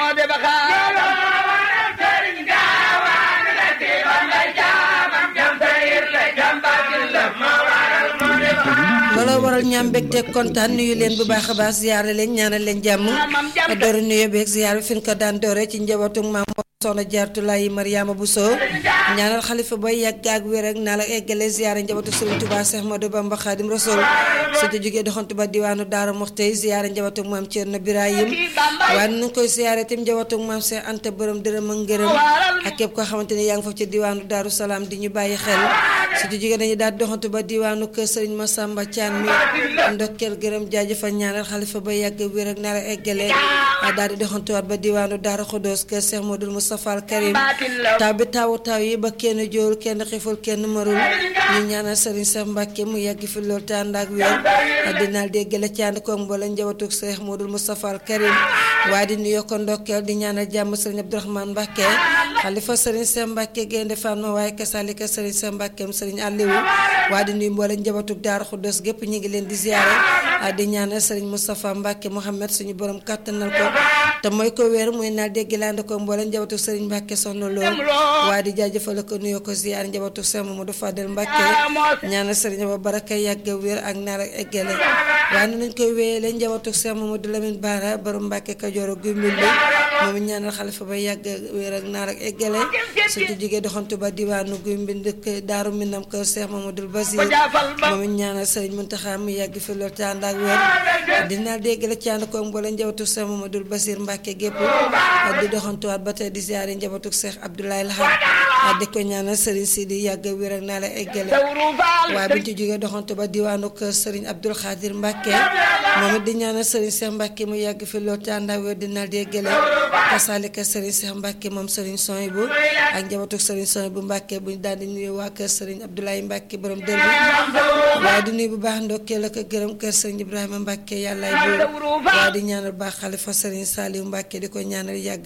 moo de ba xaar sëriñ gaawaan la ci ban la jaamam jam sayir la jam baatin la moo waral moo de ba xaar looloo waral ñaam mbégte kontaan nuyu leen bu baax a baax ziyaare leen ñaanal leen jàmm doori nuyu beeg ziyaar bi fi ñu ko daan doore ci njabootu maam soxna jaartulaayi mariama Bousso ñaanal xalifa bay yàgg ak wér ak naa la eggale ziyaare njabootu sëriñ Tuubaa Seex Ahmadu Bamba Xaadim Rasuul su ci jógee doxantu ba diwaanu Daara Muxti ziyaare njabootu maam Cerno Birahim waaye nañ koy ziyaare tim njabootu maam Seex Anta borom dërëm ak ngërëm ak képp koo xamante ne yaa ngi foofu ci diwaanu Daaru Salaam di ñu bàyyi xel su ci jógee dañuy daal doxantu ba diwaanu kër sëriñ Masamba Caan mi ndokkeel gërëm jaajëfal ñaanal xalifa ba yàgg wér ak naa la eggale daal di doxantuwaat ba diwaanu Daara Xudoos kër Seex Modul Mustafa al Karim taw bi tawu taw yi ba kenn jóol kenn xiful kenn marul ñu ñaanal sëriñ Seex Mbàkke mu yàgg fi lool te ànd ak wér dinaal déggale ci ànd koog mboolem njabootu Seex Modul Mustafa al Karim waaye di nuyoo ko ndokkeel di ñaanal jàmm sëriñ Abdourahmane Mbàkke xalifa sëriñ Seex Mbàkke gaynde Fatma waaye kasaalika sëriñ Seex Mbàkkeem sëriñ Aliou waaye di nuyu mboolem njabootu Daara Xudoos gépp ñu ngi leen di ziyaare di ñaanal sëriñ Moustapha Mbàkke Mohamed suñu borom kàttanal ko te mooy ko wéer muy naal dégg laande ko mboolem njabootu sëriñ Mbàkke soxna lool waaye di jaajëfal ko nuyoo ko ziyaar njabootu Seex Mamadou Fadel Mbàkke ñaanal sëriñ ba baraka yàgg wér ak naar ak eggale waaye nañ koy wéyale njabootu Seex Mamadou Lamine Bara borom Mbàkke Kajoor ak Gumbil bi moom ñaanal xalifa ba yàgg wér ak naar ak eggale su ci jógee doxantu ba diwaanu Gumbil dëkk Daaru Minam kër Seex Mamadou Basir moom ñaanal sëriñ Muntaxa mu yàgg fi lool te ànd ak wér dina dégg la ci ànd ko mboolem njabootu Seex Mamadou Basir Mbàkke gépp di doxantuwaat ba tey di ziyaare njabootu Seex Abdoulaye Lahad di ko ñaanal sëriñ Sidi yàgg wér ak naa la eggale waaye buñ ci jógee doxantu ba diwaanu kër sëriñ Abdul Xaadir Mbàkke moom it di ñaanal sëriñ Seex Mbàkke mu yàgg fi lool te ànd ak wér dina déggale kasaalika sëriñ Seex Mbàkke moom sëriñ Soy bu ak njabootu sëriñ Soy bu Mbàkke buñ daal di nuyu waa kër sëriñ Abdoulaye Mbàkke borom dër bi waaye di nuyu bu baax ndokkeel ak gërëm kër sëriñ Ibrahima Mbàkke yàllaay buur waaye di ñaanal baax xalifa sëriñ Saaliw Mbàkke di ko ñaanal yàgg